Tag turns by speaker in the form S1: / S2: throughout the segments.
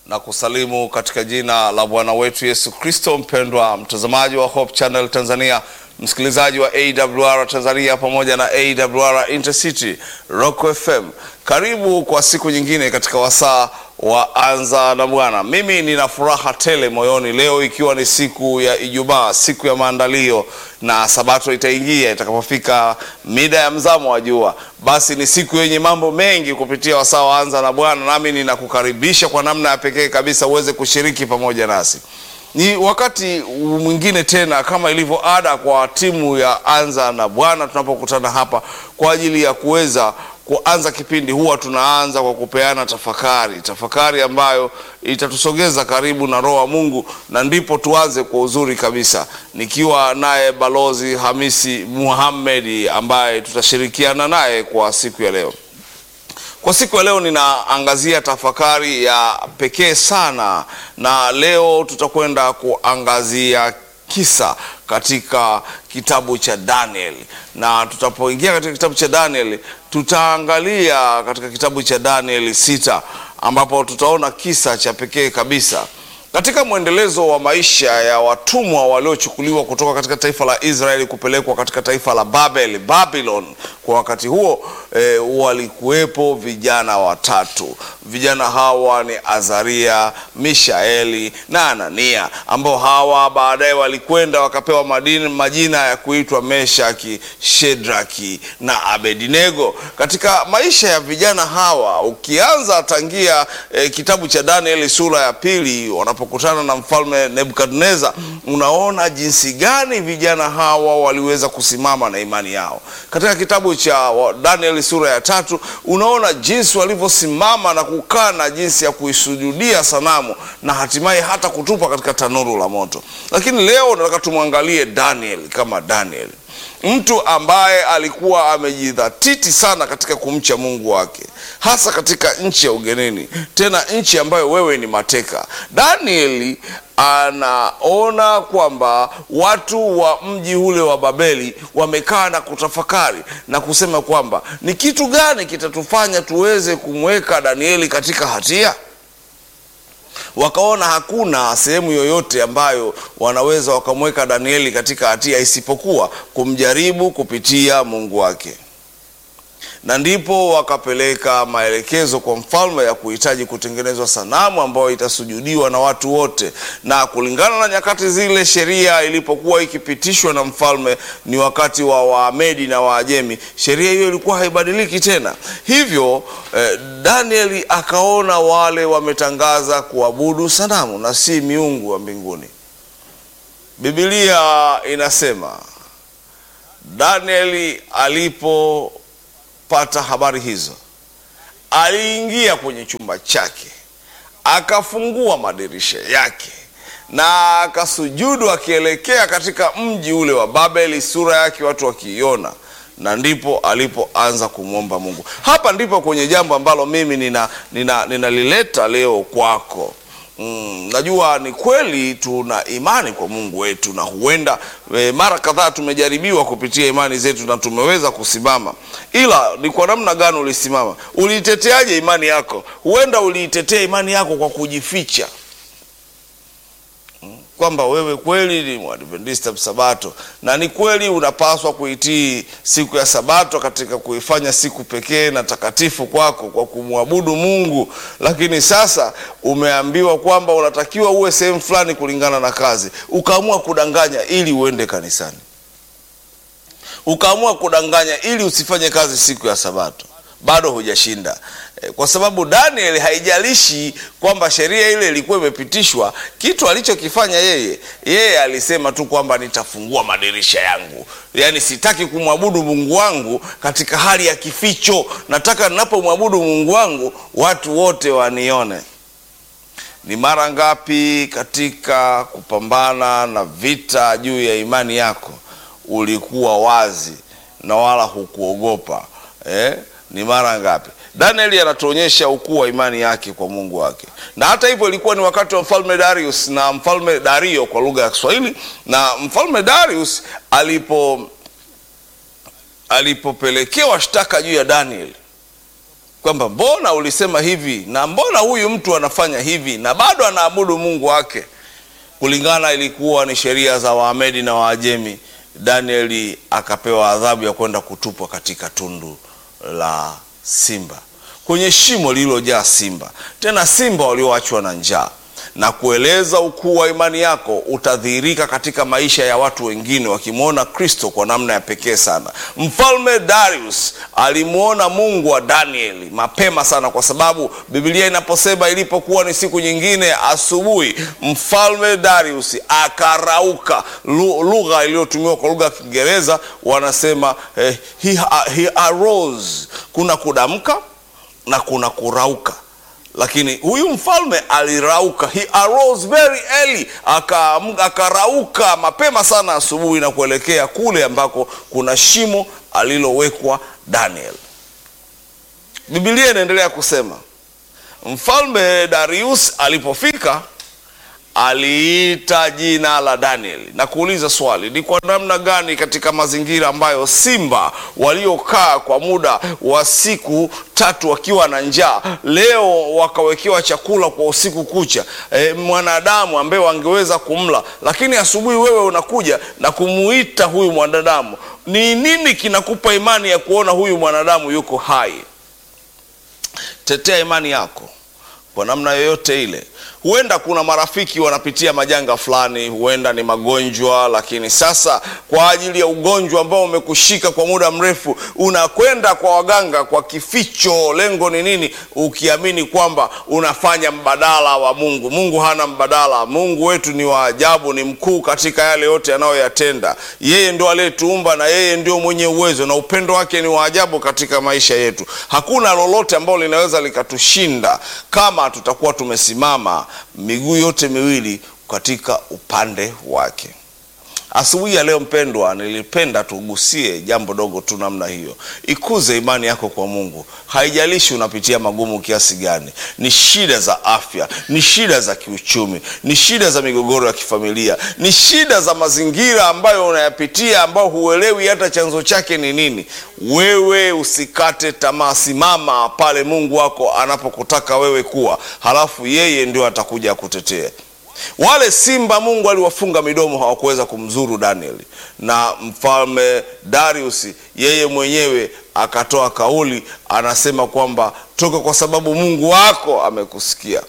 S1: na kusalimu katika jina la Bwana wetu Yesu Kristo. Mpendwa mtazamaji wa Hope Channel Tanzania, msikilizaji wa AWR Tanzania pamoja na AWR Intercity Rock FM, karibu kwa siku nyingine katika wasaa wa Anza na Bwana. Mimi nina furaha tele moyoni leo, ikiwa ni siku ya Ijumaa, siku ya maandalio, na sabato itaingia itakapofika mida ya mzamo wa jua. Basi ni siku yenye mambo mengi kupitia wasaa wa Anza na Bwana, nami ninakukaribisha kwa namna ya pekee kabisa uweze kushiriki pamoja nasi. Ni wakati mwingine tena, kama ilivyo ada kwa timu ya Anza na Bwana, tunapokutana hapa kwa ajili ya kuweza kuanza kipindi, huwa tunaanza kwa kupeana tafakari, tafakari ambayo itatusogeza karibu na Roho wa Mungu, na ndipo tuanze kwa uzuri kabisa, nikiwa naye Balozi Hamisi Muhamedi ambaye tutashirikiana naye kwa siku ya leo. Kwa siku ya leo ninaangazia tafakari ya pekee sana, na leo tutakwenda kuangazia kisa katika kitabu cha Daniel, na tutapoingia katika kitabu cha Daniel tutaangalia katika kitabu cha Daniel sita, ambapo tutaona kisa cha pekee kabisa katika mwendelezo wa maisha ya watumwa waliochukuliwa kutoka katika taifa la Israeli kupelekwa katika taifa la Babel, Babylon. Kwa wakati huo e, walikuwepo vijana watatu. Vijana hawa ni Azaria, Mishaeli na Anania, ambao hawa baadaye walikwenda wakapewa madini, majina ya kuitwa Meshaki, Shedraki na Abednego. Katika maisha ya vijana hawa ukianza tangia e, kitabu cha Danieli sura ya pili pokutana na mfalme Nebukadneza, unaona jinsi gani vijana hawa waliweza kusimama na imani yao. Katika kitabu cha Danieli sura ya tatu unaona jinsi walivyosimama na kukaa na jinsi ya kuisujudia sanamu na hatimaye hata kutupa katika tanuru la moto. Lakini leo nataka tumwangalie Daniel kama Daniel, mtu ambaye alikuwa amejidhatiti sana katika kumcha Mungu wake, hasa katika nchi ya ugenini, tena nchi ambayo wewe ni mateka. Danieli anaona kwamba watu wa mji ule wa Babeli wamekaa na kutafakari na kusema kwamba ni kitu gani kitatufanya tuweze kumweka Danieli katika hatia. Wakaona hakuna sehemu yoyote ambayo wanaweza wakamweka Danieli katika hatia isipokuwa kumjaribu kupitia Mungu wake, na ndipo wakapeleka maelekezo kwa mfalme ya kuhitaji kutengenezwa sanamu ambayo itasujudiwa na watu wote. Na kulingana na nyakati zile, sheria ilipokuwa ikipitishwa na mfalme, ni wakati wa Waamedi na Waajemi, sheria hiyo ilikuwa haibadiliki tena. Hivyo eh, Danieli akaona wale wametangaza kuabudu sanamu na si miungu wa mbinguni. Biblia inasema Danieli alipo pata habari hizo, aliingia kwenye chumba chake akafungua madirisha yake na akasujudu akielekea katika mji ule wa Babeli, sura yake watu wakiiona, na ndipo alipoanza kumwomba Mungu. Hapa ndipo kwenye jambo ambalo mimi ninalileta nina, nina leo kwako. Mm, najua ni kweli tuna imani kwa Mungu wetu na huenda e, mara kadhaa tumejaribiwa kupitia imani zetu na tumeweza kusimama, ila ni kwa namna gani ulisimama? Uliiteteaje imani yako? Huenda uliitetea imani yako kwa kujificha kwamba wewe kweli ni Mwadventista Sabato, na ni kweli unapaswa kuitii siku ya Sabato katika kuifanya siku pekee na takatifu kwako kwa kumwabudu Mungu, lakini sasa umeambiwa kwamba unatakiwa uwe sehemu fulani kulingana na kazi, ukaamua kudanganya ili uende kanisani, ukaamua kudanganya ili usifanye kazi siku ya Sabato. Bado hujashinda kwa sababu Daniel, haijalishi kwamba sheria ile ilikuwa imepitishwa, kitu alichokifanya yeye, yeye alisema tu kwamba nitafungua madirisha yangu, yaani sitaki kumwabudu Mungu wangu katika hali ya kificho. Nataka ninapomwabudu Mungu wangu watu wote wanione. Ni mara ngapi katika kupambana na vita juu ya imani yako ulikuwa wazi na wala hukuogopa eh? Ni mara ngapi? Danieli anatuonyesha ukuu wa imani yake kwa Mungu wake, na hata hivyo ilikuwa ni wakati wa mfalme Darius na mfalme Dario kwa lugha ya Kiswahili. Na mfalme Darius alipo alipopelekewa shtaka juu ya Danieli kwamba mbona ulisema hivi na mbona huyu mtu anafanya hivi na bado anaabudu mungu wake kulingana ilikuwa ni sheria za waamedi na waajemi danieli akapewa adhabu ya kwenda kutupwa katika tundu la simba kwenye shimo lililojaa simba tena simba walioachwa na njaa na kueleza ukuu wa imani yako utadhihirika katika maisha ya watu wengine wakimwona kristo kwa namna ya pekee sana mfalme darius alimwona mungu wa danieli mapema sana kwa sababu bibilia inaposema ilipokuwa ni siku nyingine asubuhi mfalme darius akarauka Lu- lugha iliyotumiwa kwa lugha ya kiingereza wanasema eh, he, he arose kuna kudamka na kuna kurauka lakini huyu mfalme alirauka he arose very early Aka- akarauka mapema sana asubuhi na kuelekea kule ambako kuna shimo alilowekwa daniel bibilia inaendelea kusema mfalme darius alipofika aliita jina la danieli na kuuliza swali ni kwa namna gani katika mazingira ambayo simba waliokaa kwa muda wa siku tatu wakiwa na njaa leo wakawekewa chakula kwa usiku kucha e, mwanadamu ambaye wangeweza kumla lakini asubuhi wewe unakuja na kumuita huyu mwanadamu ni nini kinakupa imani ya kuona huyu mwanadamu yuko hai tetea imani yako kwa namna yoyote ile huenda kuna marafiki wanapitia majanga fulani huenda ni magonjwa lakini sasa kwa ajili ya ugonjwa ambao umekushika kwa muda mrefu unakwenda kwa waganga kwa kificho lengo ni nini ukiamini kwamba unafanya mbadala wa mungu mungu hana mbadala mungu wetu ni wa ajabu ni mkuu katika yale yote anayoyatenda yeye ndio aliyetuumba na yeye ndio mwenye uwezo na upendo wake ni wa ajabu katika maisha yetu hakuna lolote ambalo linaweza likatushinda kama tutakuwa tumesimama miguu yote miwili katika upande wake asubuhi ya leo mpendwa nilipenda tugusie jambo dogo tu namna hiyo ikuze imani yako kwa mungu haijalishi unapitia magumu kiasi gani ni shida za afya ni shida za kiuchumi ni shida za migogoro ya kifamilia ni shida za mazingira ambayo unayapitia ambayo huelewi hata chanzo chake ni nini wewe usikate tamaa simama pale mungu wako anapokutaka wewe kuwa halafu yeye ndio atakuja kutetea wale simba mungu aliwafunga midomo hawakuweza kumzuru danieli na mfalme darius yeye mwenyewe akatoa kauli anasema kwamba toka kwa sababu mungu wako amekusikia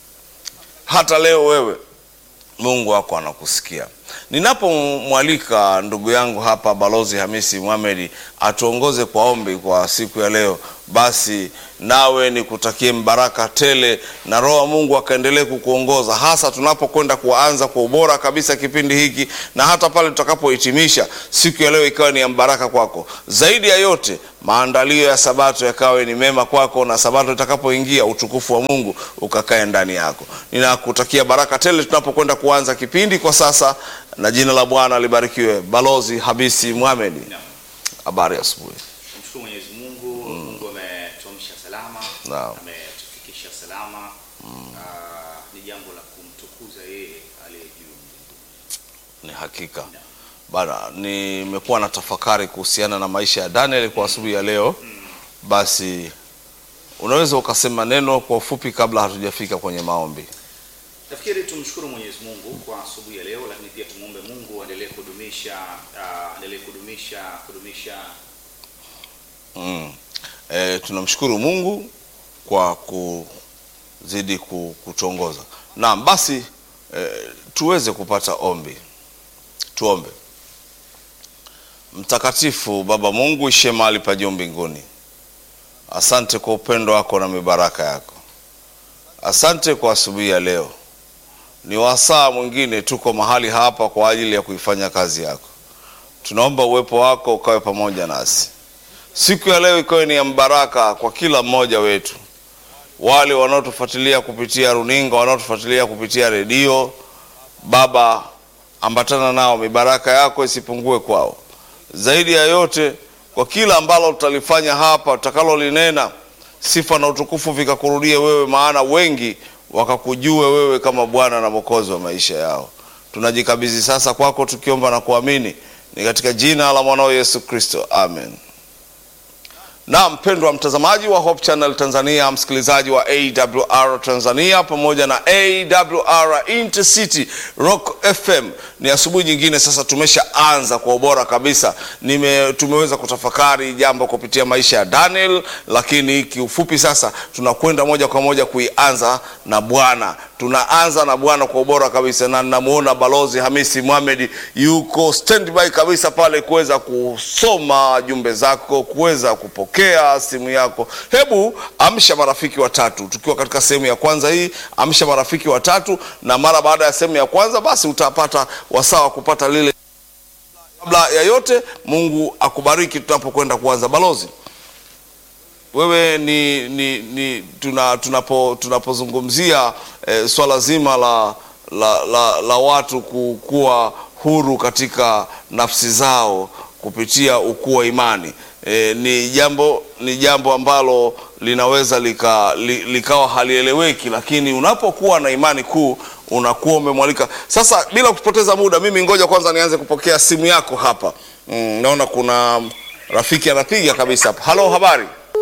S1: hata leo wewe mungu wako anakusikia ninapomwalika ndugu yangu hapa balozi hamisi muhamedi atuongoze kwa ombi kwa siku ya leo basi nawe nikutakie mbaraka tele na roho wa mungu akaendelee kukuongoza hasa tunapokwenda kuanza kwa ubora kabisa kipindi hiki na hata pale tutakapohitimisha siku ya leo ikawa ni ya mbaraka kwako zaidi ya yote maandalio ya sabato yakawe ni mema kwako na sabato itakapoingia utukufu wa mungu ukakae ndani yako ninakutakia baraka tele tunapokwenda kuanza kipindi kwa sasa na jina la bwana libarikiwe balozi habisi muhamedi habari ya asubuhi
S2: Tumshukuru Mwenyezi Mungu, Mungu ametuamsha salama,
S1: Naam.
S2: ametufikisha salama. Ah, ni jambo la kumtukuza yeye aliye juu.
S1: ni hakika bana nimekuwa na tafakari kuhusiana na maisha ya daniel kwa asubuhi ya leo basi unaweza ukasema neno kwa ufupi kabla hatujafika kwenye maombi
S2: Nafikiri tumshukuru Mwenyezi Mungu kwa asubuhi ya leo, lakini pia tumwombe Mungu aendelee kudumisha ah, aendelee kudumisha kudumisha
S1: mm. e, tunamshukuru mungu kwa kuzidi ku- kutuongoza naam basi e, tuweze kupata ombi tuombe mtakatifu baba mungu ishe mahali pa juu mbinguni asante kwa upendo wako na mibaraka yako asante kwa asubuhi ya leo ni wasaa mwingine tuko mahali hapa kwa ajili ya kuifanya kazi yako tunaomba uwepo wako ukawe pamoja nasi siku ya leo ikawe ni ya mbaraka kwa kila mmoja wetu wale wanaotufuatilia kupitia runinga wanaotufuatilia kupitia redio baba ambatana nao mibaraka yako isipungue kwao zaidi ya yote kwa kila ambalo tutalifanya hapa tutakalolinena sifa na utukufu vikakurudie wewe maana wengi wakakujue wewe kama bwana na mwokozi wa maisha yao tunajikabidhi sasa kwako tukiomba na kuamini ni katika jina la mwanao yesu kristo amen Na mpendwa mtazamaji wa Hope Channel Tanzania, msikilizaji wa AWR Tanzania pamoja na AWR Intercity Rock FM, ni asubuhi nyingine sasa. Tumeshaanza kwa ubora kabisa. Nime, tumeweza kutafakari jambo kupitia maisha ya Daniel, lakini kiufupi sasa tunakwenda moja kwa moja kuianza na Bwana. Tunaanza na Bwana kwa ubora kabisa, na ninamuona Balozi Hamisi Mohamed yuko standby kabisa pale kuweza kusoma jumbe zako, kuweza kupokea simu yako. Hebu amsha marafiki watatu, tukiwa katika sehemu ya kwanza hii. Amsha marafiki watatu, na mara baada ya sehemu ya kwanza, basi utapata wasaa wa kupata lile. Kabla ya yote, Mungu akubariki tunapokwenda kuanza. Balozi, wewe ni, ni, ni tuna, tunapo tunapozungumzia eh, swala zima la, la, la, la watu kuwa huru katika nafsi zao kupitia ukuu wa imani eh, ni jambo ni jambo ambalo linaweza lika, li, likawa halieleweki, lakini unapokuwa na imani kuu unakuwa umemwalika. Sasa bila kupoteza muda, mimi ngoja kwanza nianze kupokea simu yako hapa. Mm, naona kuna rafiki anapiga kabisa hapa. Halo, habari?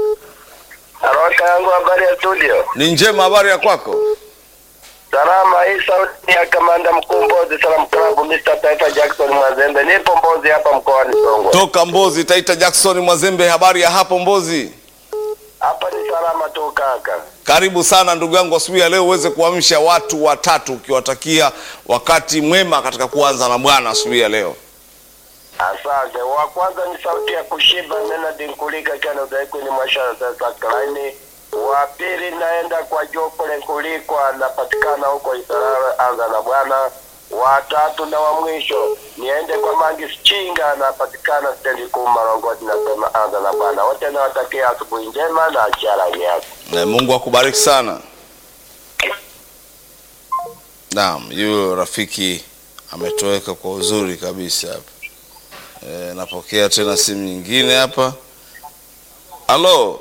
S3: Haraka yangu habari ya studio.
S1: Ni njema, habari ya kwako?
S3: Salama, hii sauti ya kamanda mkuu Mbozi Salam Club Mr. Taifa Jackson Mwazembe. Nipo Mbozi hapa mkoani Songwe.
S1: Toka Mbozi, Taita Jackson Mwazembe, habari ya hapo Mbozi?
S3: Hapa ni salama tu kaka.
S1: Karibu sana ndugu yangu, asubuhi ya leo uweze kuamsha watu watatu ukiwatakia wakati mwema katika kuanza na Bwana asubuhi ya leo.
S3: Asante. Wa kwanza ni sauti ya kushiba Menard Nkulika kana udaiku ni mwashara sasa klaini. Wa pili naenda kwa Jokole Nkulikwa anapatikana huko Isarara anza na Bwana. Wa tatu na wa mwisho niende kwa Mangi Chinga anapatikana stendi kuu Marongoti nasema anza na Bwana. Wote nawatakia asubuhi njema na achara yako.
S1: Na Mungu akubariki sana. Naam, yule rafiki ametoweka kwa uzuri kabisa hapa. E, napokea tena simu nyingine hapa. Halo.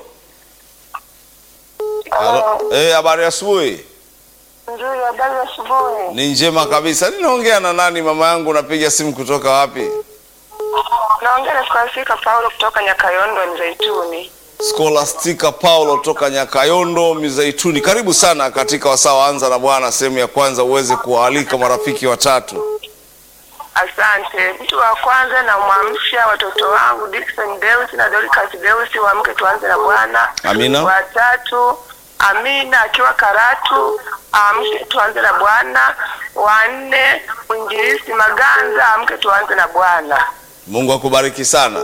S1: Halo. Eh, habari ya asubuhi?
S4: Nzuri, habari ya asubuhi.
S1: Ni njema kabisa. Ninaongea na nani mama yangu? Napiga simu kutoka wapi?
S4: Naongea na Skolastika Paulo kutoka Nyakayondo Mzeituni.
S1: Scholastica Paulo toka Nyakayondo Mizeituni. Karibu sana katika wasaa wa anza na Bwana sehemu ya kwanza, uweze kuwaalika marafiki watatu.
S4: Asante. Mtu wa kwanza namwamsha watoto wangu Dickson Deus na Dorcas Deus, waamke tuanze na Bwana.
S1: Amina.
S4: Watatu Amina akiwa Karatu, amke tuanze na Bwana. Wanne mwinjilisi Maganza, amke tuanze na Bwana.
S1: Mungu akubariki sana.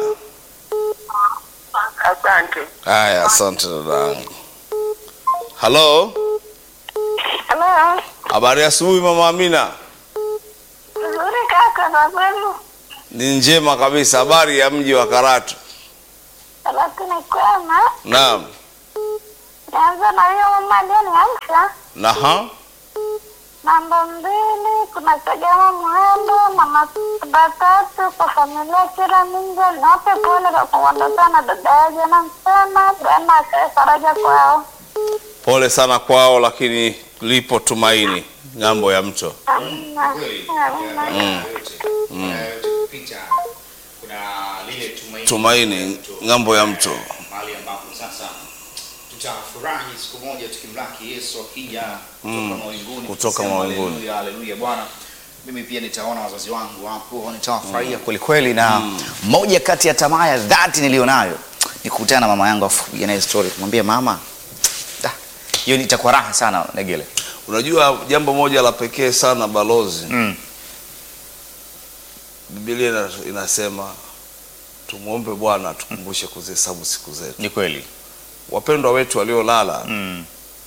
S4: Asante.
S1: Haya, asante dadangu. Halo,
S4: Halo.
S1: habari ya asubuhi mama Amina.
S4: Nzuri kaka, na kwenu?
S1: Ni njema kabisa. Habari ya mji wa Karatu?
S4: Karatu ni kwema.
S1: Naam.
S4: Naanza na hiyo mama aliyeniamsha.
S1: Naha.
S4: Namba mbili kuna Kagama Mwendo na masiba tatu kwa familia kila minja nape pole kwa kuondoka na dada yaje na msema Bwana akae faraja kwao.
S1: Pole sana kwao, lakini lipo tumaini ng'ambo ya mto.
S4: Amina. Amina.
S2: Picha kuna lile tumaini,
S1: Tumaini ng'ambo ya mto.
S2: mahali ambapo sasa tutafurahi siku moja tukimlaki Yesu akija kutoka mawinguni,
S1: kutoka
S2: tukisema
S1: mawinguni.
S2: haleluya, haleluya Bwana. Mimi pia nitaona wazazi wangu hapo, nitawafurahia kweli kweli, na moja kati ya tamaa ya dhati nilionayo ni kukutana na mama yangu afu kupiga naye story, kumwambia mama, da, hiyo itakuwa raha sana Negele.
S1: Unajua jambo moja la pekee sana balozi,
S2: Mm.
S1: Biblia ina- inasema tumwombe Bwana atukumbushe kuzihesabu siku zetu.
S2: Ni kweli.
S1: Wapendwa wetu waliolala,
S2: Mm.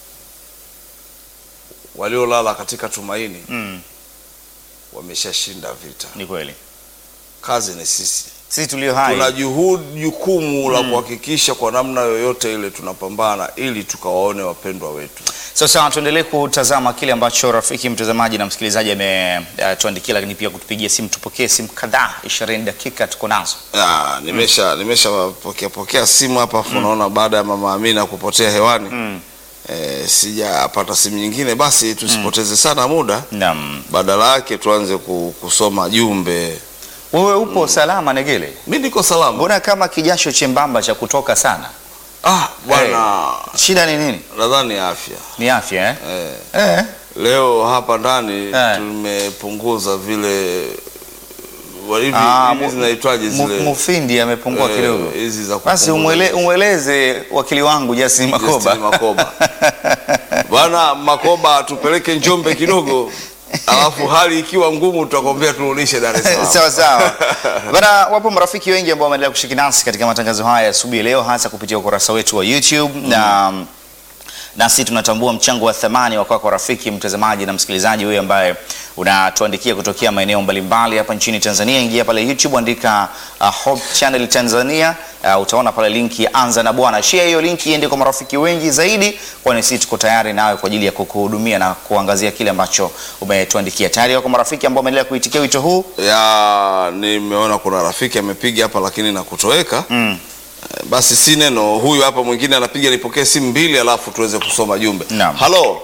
S1: waliolala katika tumaini
S2: Mm.
S1: wameshashinda vita.
S2: Ni kweli.
S1: Kazi ni sisi,
S2: Sisi tulio hai
S1: tuna juhudi, jukumu la kuhakikisha kwa namna yoyote ile tunapambana ili tukawaone wapendwa wetu.
S2: Sasa tuendelee kutazama kile ambacho rafiki mtazamaji na msikilizaji ametuandikia, lakini pia kutupigia simu. Tupokee simu kadhaa, ishirini dakika tuko nazo.
S1: Ah, nimesha nimesha pokea pokea simu hapa afu naona baada ya mama Amina kupotea hewani
S2: Mm.
S1: eh, sijapata simu nyingine, basi tusipoteze sana muda,
S2: Naam.
S1: badala yake tuanze ku- kusoma jumbe.
S2: Wewe upo salama Negele?
S1: Mi niko salama.
S2: Mbona kama kijasho chembamba cha kutoka sana?
S1: Ah, bwana
S2: Shida ni nini?
S1: nadhani afya
S2: Ni afya eh?
S1: eh.
S2: Eh.
S1: Leo hapa ndani
S2: Eh.
S1: tumepunguza vile wa- hivi
S2: Ah,
S1: hivi
S2: mu-
S1: zinaitwaje
S2: mu-
S1: zile
S2: Mufindi amepungua
S1: eh,
S2: kidogo.
S1: hizi za
S2: Basi
S1: kupunguza.
S2: umwele, umweleze wakili wangu Justin Makoba.
S1: Justin Makoba. Bwana Makoba tupeleke Njombe kidogo alafu hali ikiwa ngumu tutakwambia turudishe Dar es Salaam.
S2: sawa sawa bana wapo marafiki wengi ambao wameendelea kushiriki nasi katika matangazo haya asubuhi ya leo hasa kupitia ukurasa wetu wa youtube na nasi tunatambua mchango wa thamani wa kwako rafiki mtazamaji na msikilizaji huyu ambaye unatuandikia kutokea maeneo mbalimbali hapa nchini tanzania ingia pale youtube andika uh, hope channel tanzania uh, utaona pale linki ya anza na bwana share hiyo linki iende kwa marafiki wengi zaidi kwani sisi tuko tayari nawe kwa ajili ya kukuhudumia na kuangazia kile ambacho umetuandikia tayari wako marafiki ambao wameendelea kuitikia wito huu
S1: ya nimeona kuna rafiki amepiga hapa lakini na kutoweka
S2: mm.
S1: Eh, basi si neno huyu hapa mwingine anapiga nipokee simu mbili alafu tuweze kusoma jumbe
S2: Naam.
S1: halo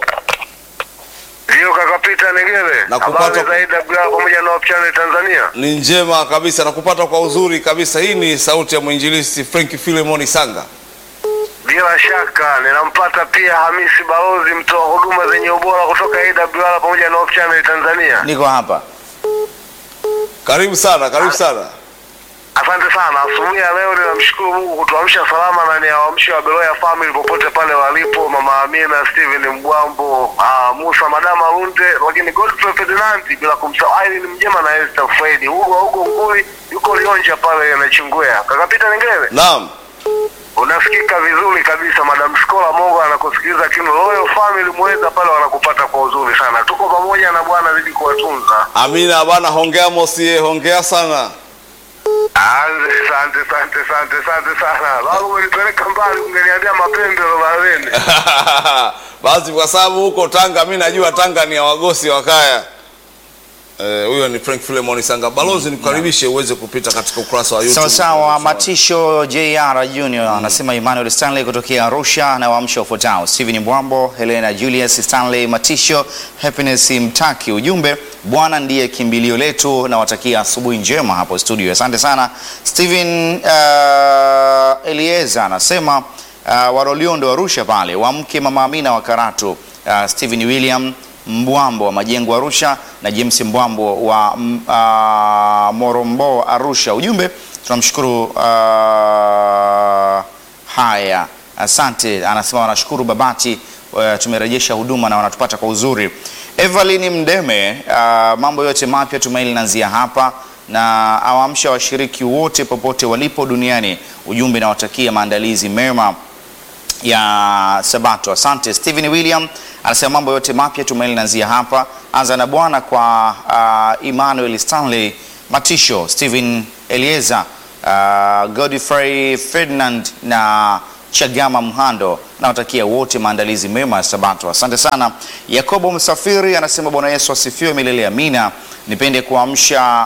S3: Ndio kaka Peter Negere.
S1: Nakupata-
S3: Habari za IWR pamoja na Hope Channel Tanzania.
S1: ni njema kabisa nakupata kwa uzuri kabisa hii ni sauti ya mwinjilisti frank filemoni sanga
S3: Bila shaka ninampata pia Hamisi Balozi, mtoa huduma zenye ubora kutoka AWR pamoja na Hope Channel Tanzania.
S2: niko hapa
S1: karibu sana karibu sana
S3: Asante sana. Asubuhi ya leo ninamshukuru Mungu kutuamsha salama na niwaamshe wa Beloya family popote pale walipo, Mama Amina, Steven Mbwambo, uh, Musa Madama Runde, lakini Godfrey Ferdinand, bila kumsahau Irene Mjema na Esther Fredi. Hugo huko Nguli yuko Lionja pale anachingwea. Kaka Peter Nengele.
S1: naam
S3: Unasikika vizuri kabisa, Madam Skola Mongo anakusikiliza Kino Royal Family Mweza pale wanakupata kwa uzuri sana. Tuko pamoja na Bwana zidi kuwatunza.
S1: amina bana hongea mosie hongea sana
S3: Asante, asante, asante, asante sana. Bado umenipeleka mbali, ungeniambia mapembe baharini.
S1: basi kwa sababu huko tanga mi najua tanga ni ya wagosi wa kaya Eh, huyo ni frank filemoni sanga balozi nikukaribishe uweze kupita katika ukurasa wa YouTube.
S2: sawa sawa matisho jr junior anasema emmanuel stanley kutokea arusha na waamsha ufuatao stephen mbwambo helena julius stanley matisho happiness mtaki ujumbe bwana ndiye kimbilio letu nawatakia asubuhi njema hapo studio asante sana stephen uh, elieza anasema uh, waroliondo arusha pale wamke mama amina wa karatu uh, stephen william Mbwambo wa Majengo Arusha na James Mbwambo wa mm, uh, Morombo Arusha. Ujumbe tunamshukuru uh, haya, asante. Anasema wanashukuru Babati uh, tumerejesha huduma na wanatupata kwa uzuri. Evelyn Mdeme, uh, mambo yote mapya Tumaini linaanzia hapa na awaamsha washiriki wote popote walipo duniani. Ujumbe nawatakia maandalizi mema ya Sabato. Asante. Steven William anasema mambo yote mapya tumaini linaanzia hapa. Anza na Bwana kwa uh, Emmanuel Stanley Matisho, Steven Elieza, uh, Godfrey Ferdinand na Chagama Mhando. Nawatakia wote maandalizi mema ya Sabato. Asante sana. Yakobo Msafiri anasema Bwana Yesu asifiwe milele amina. Nipende kuamsha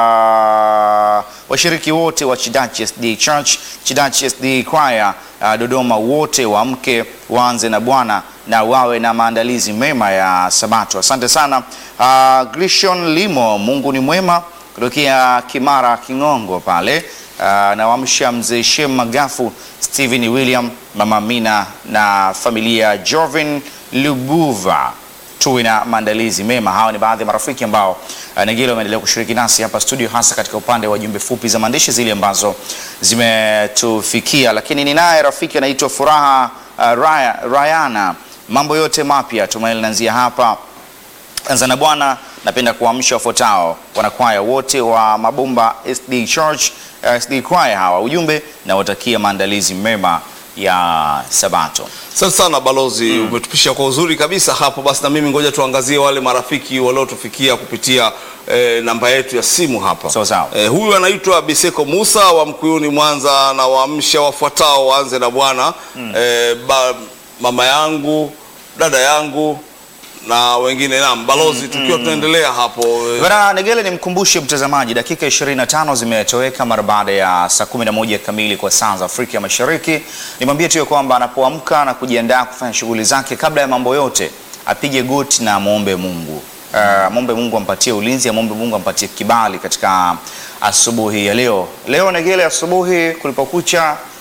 S2: uh, washiriki wote wa Chidachi SD Church, Chidachi SD Choir uh, Dodoma wote waamke waanze na Bwana na wawe na maandalizi mema ya Sabato. Asante sana. Uh, Grishon Limo, Mungu ni mwema kutokea Kimara Kingongo pale uh, na wamsha mzee Shem Magafu, Stephen William, Mama Mina na familia Jovin Lubuva tuwe na maandalizi mema. Hawa ni baadhi ya marafiki ambao uh, Negelo wameendelea kushiriki nasi hapa studio, hasa katika upande wa jumbe fupi za maandishi zile ambazo zimetufikia. Lakini ninaye rafiki anaitwa Furaha uh, Raya, Rayana, mambo yote mapya tumaini linaanzia hapa anza na Bwana. Napenda kuamsha wafuatao wanakwaya wote wa Mabomba SD Church uh, SD Choir hawa, ujumbe na watakia maandalizi mema ya Sabato.
S1: Asante sana balozi, umetupisha kwa uzuri kabisa hapo. Basi na mimi ngoja tuangazie wale marafiki waliotufikia kupitia eh, namba yetu ya simu hapa.
S2: Sawa sawa.
S1: Eh, huyu anaitwa Biseko Musa wa Mkuyuni Mwanza, na waamsha wafuatao waanze na Bwana eh, ba, mama yangu, dada yangu na wengine. Naam balozi, tukiwa tunaendelea hapo eh,
S2: Bwana Negele, nimkumbushe mtazamaji, dakika 25 zimetoweka mara baada ya saa 11 kamili kwa saa za Afrika ya Mashariki. Nimwambie tu ya kwamba anapoamka na kujiandaa kufanya shughuli zake, kabla ya mambo yote, apige goti na amwombe Mungu. Uh, amwombe Mungu ampatie ulinzi, amwombe Mungu ampatie kibali katika asubuhi ya leo. Leo Negele, asubuhi kulipokucha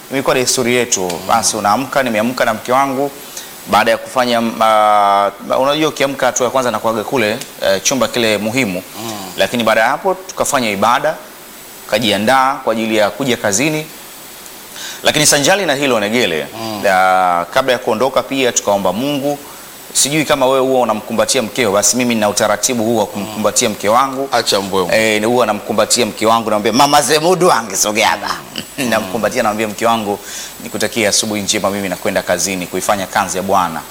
S2: imekuwa desturi yetu. Basi unaamka, nimeamka na mke wangu baada ya kufanya uh, unajua ukiamka hatua ya kwanza nakuaga kule uh, chumba kile muhimu lakini baada ya hapo tukafanya ibada kajiandaa kwa ajili ya kuja kazini lakini sanjali na hilo Negele mm. kabla ya kuondoka pia tukaomba Mungu. Sijui kama wewe huwa unamkumbatia mkeo, basi mimi nina utaratibu huu wa kumkumbatia mke wangu
S1: acha mbwembwe.
S2: Eh, huwa namkumbatia mke wangu namwambia mama Zemudu angesogea hapa. Namkumbatia namwambia mke wangu nikutakia asubuhi njema, mimi nakwenda kazini kuifanya kazi ya Bwana.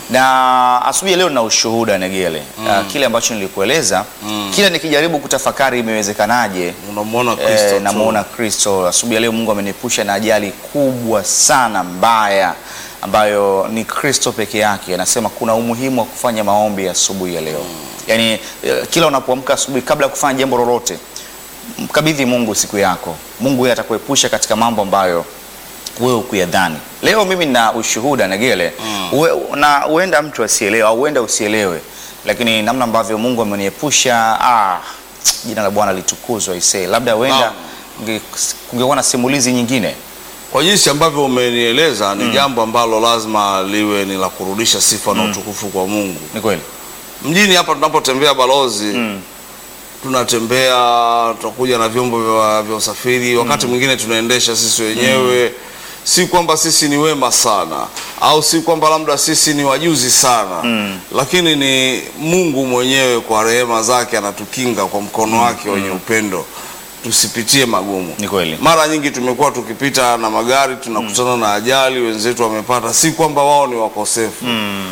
S2: Na asubuhi ya leo nina ushuhuda Negele. Ah, kile ambacho nilikueleza kila nikijaribu kutafakari imewezekanaje
S1: Unamwona Kristo
S2: Eh,
S1: tu.
S2: namuona Kristo. Asubuhi ya leo Mungu ameniepusha na ajali kubwa sana mbaya ambayo ni Kristo peke yake. Anasema kuna umuhimu wa kufanya maombi asubuhi ya leo. Yaani eh, kila unapoamka asubuhi kabla ya kufanya jambo lolote mkabidhi Mungu siku yako. Mungu yeye atakuepusha katika mambo ambayo wewe ukuyadhani. Leo mimi nina ushuhuda Negele uwe, na huenda mtu asielewe au huenda usielewe, lakini namna ambavyo Mungu ameniepusha ah, jina la Bwana litukuzwe isee. Labda huenda
S1: Naam.
S2: nge- kungekuwa na simulizi nyingine.
S1: Kwa jinsi ambavyo umenieleza ni jambo ambalo lazima liwe ni la kurudisha sifa na utukufu kwa Mungu.
S2: Ni kweli?
S1: Mjini hapa tunapotembea balozi tunatembea tunakuja na vyombo vya, vya usafiri wakati mwingine tunaendesha sisi wenyewe si kwamba sisi ni wema sana au si kwamba labda sisi ni wajuzi sana lakini ni Mungu mwenyewe kwa rehema zake anatukinga kwa mkono wake wenye upendo tusipitie magumu
S2: Ni kweli.
S1: mara nyingi tumekuwa tukipita na magari tunakutana na ajali wenzetu wamepata si kwamba wao ni wakosefu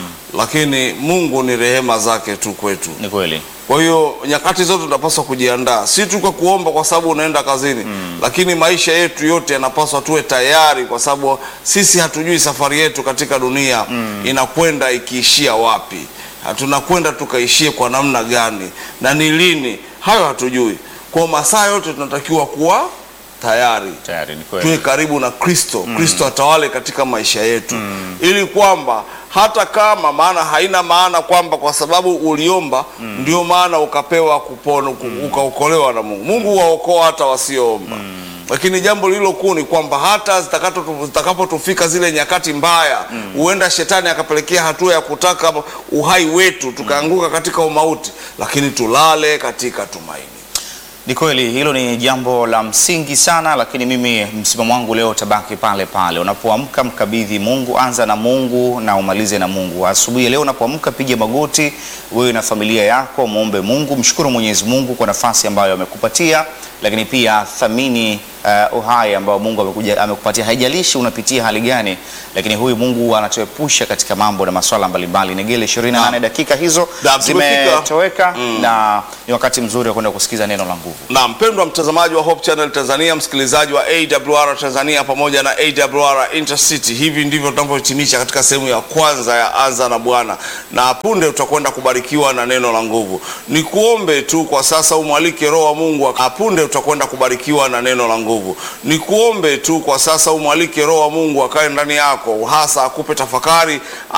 S1: lakini Mungu ni rehema zake tu kwetu
S2: Ni kweli.
S1: kwa hiyo nyakati zote tunapaswa kujiandaa, si tu kwa kuomba kwa sababu unaenda kazini lakini maisha yetu yote yanapaswa tuwe tayari, kwa sababu sisi hatujui safari yetu katika dunia inakwenda ikiishia wapi, Ha, tunakwenda tukaishie kwa namna gani na ni lini, hayo hatujui. Kwa masaa yote tunatakiwa kuwa tayari
S2: Tayari ni
S1: tuwe
S2: kweli.
S1: karibu na Kristo, Kristo atawale katika maisha yetu, ili kwamba hata kama maana haina maana kwamba kwa sababu uliomba ndio maana ukapewa kupona uku- ukaokolewa na Mungu. Mungu huwaokoa hata wasioomba. Lakini jambo lililo kuu ni kwamba hata zitakato- zitakapotufika zile nyakati mbaya, huenda shetani akapelekea hatua ya kutaka uhai wetu tukaanguka katika umauti, lakini tulale katika tumaini.
S2: Ni kweli hilo ni jambo la msingi sana, lakini mimi msimamo wangu leo utabaki pale pale. Unapoamka mkabidhi Mungu, anza na Mungu na umalize na Mungu. Asubuhi ya leo unapoamka, piga magoti wewe na familia yako, muombe Mungu, mshukuru Mwenyezi Mungu kwa nafasi ambayo amekupatia, lakini pia thamini uh, uhai ambao Mungu amekuja amekupatia. Haijalishi unapitia hali gani, lakini huyu Mungu anatuepusha katika mambo na masuala mbalimbali. Negele 28 dakika hizo
S1: Naam, tumefika.
S2: zimetoweka na ni wakati mzuri wa kwenda kusikiza neno la nguvu.
S1: na mpendwa mtazamaji wa Hope Channel Tanzania, msikilizaji wa AWR Tanzania pamoja na AWR Intercity, hivi ndivyo tunavyohitimisha katika sehemu ya kwanza ya Anza na Bwana, na punde utakwenda kubarikiwa na neno la nguvu. Ni kuombe tu kwa sasa, umwalike Roho wa Mungu, na punde utakwenda kubarikiwa na neno la nguvu. Ni kuombe tu kwa sasa, umwalike Roho wa Mungu akae ndani yako, hasa akupe tafakari